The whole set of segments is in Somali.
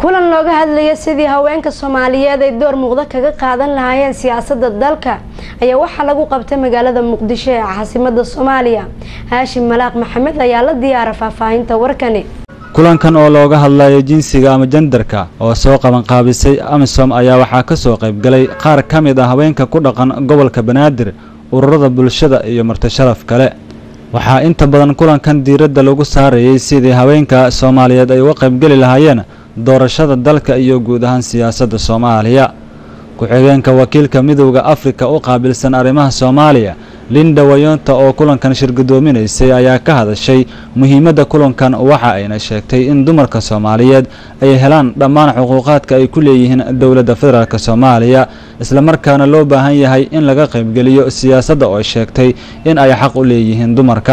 kulan looga hadlaya sidii haweenka soomaaliyeed ay door muuqda kaga qaadan lahaayeen siyaasadda dalka ayaa waxaa lagu qabtay magaalada muqdisho ee caasimada soomaaliya haashim malaaq maxamed ayaa la diyaara faahfaahinta warkani kulankan oo looga hadlayo jinsiga ama jendarka oo soo qabanqaabisay amisom ayaa waxaa ka soo qaybgalay qaar ka mid ah haweenka ku dhaqan gobolka banaadir ururada bulshada iyo martisharaf kale waxaa inta badan kulankan diiradda lagu saarayay sidii haweenka soomaaliyeed ay uga qaybgeli lahaayeen doorashada dalka iyo guud ahaan siyaasadda soomaaliya ku-xigeenka wakiilka midowda afrika u qaabilsan arrimaha soomaaliya linda wayonta oo kulankan shirgudoominaysay ayaa ka hadashay muhiimadda kulankan waxa ayna sheegtay in dumarka soomaaliyeed ay helaan dhammaan xuquuqaadka ay ku leeyihiin dowladda federaalk soomaaliya islamarkaana loo baahan yahay in laga qaybgeliyo siyaasadda oo sheegtay in ay xaq u leeyihiin dumarka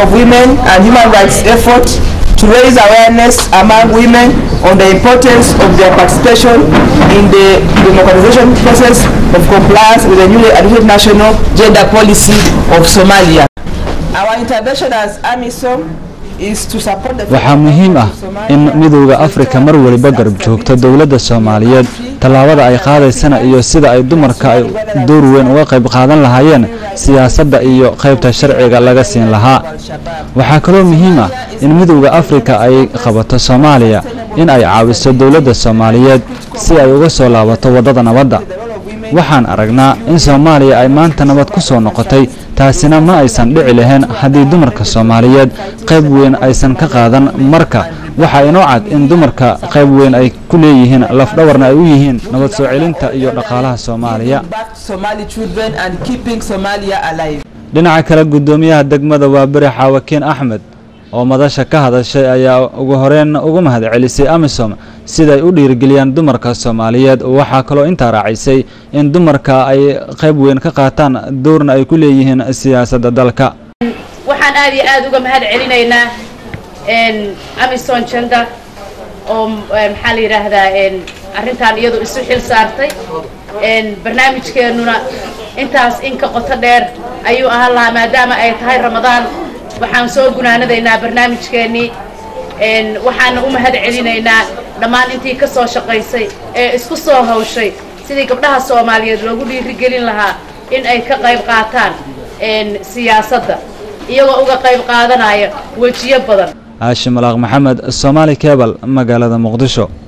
to raise awareness among women on the importance of their participation in the democratization process of compliance with the newly adopted national gender policy of Somalia. Our intervention as AMISOM waxaa muhiim ah in midowda afrika mar waliba garab joogto dowladda soomaaliyeed tallaabada ay qaadaysana iyo sida ay dumarka ay door weyn uga qayb qaadan lahaayeen siyaasadda iyo qaybta sharciga laga siin lahaa waxaa kaloo muhiim ah in midowda afrika ay qabato soomaaliya in ay caawiso dowladda soomaaliyeed si ay uga soo laabato waddada nabadda waxaan aragnaa in soomaaliya ay maanta nabad ku soo noqotay taasina ma aysan dhici lahayn haddii dumarka soomaaliyeed qayb weyn aysan ka qaadan marka waxaa inoo cad in dumarka qayb weyn ay ku leeyihiin lafdhawarna ay u yihiin nabad soo celinta iyo dhaqaalaha soomaaliya dhinaca kale guddoomiyaha degmada waa beri xaawakiin axmed oo madasha ka hadashay ayaa ugu horeyn ugu mahad celisay amisom siday u dhiirigeliyaan dumarka soomaaliyeed waxaa kaloo intaa raacisay in dumarka ay qayb weyn ka qaataan doorna ay ku leeyihiin siyaasadda dalka waxaan aad iyo aada uga mahad celinaynaa amison jenda oo maxaa la yidhaahdaa arrintan iyadu isu xil saartay barnaamijkeennuna intaas inka qoto dheer ayuu ahaan lahaa maadaama ay tahay ramadaan waxaan soo gunaanadaynaa barnaamijkeennii waxaana u mahad celinaynaa dhammaan intii ka soo shaqaysay ee isku soo hawshay sidii gabdhaha soomaaliyeed loogu dhiirigelin lahaa in ay ka qayb qaataan siyaasadda iyagoo uga qayb qaadanaya wejiyo badan haashim alaaq maxamed soomaali kebal magaalada muqdisho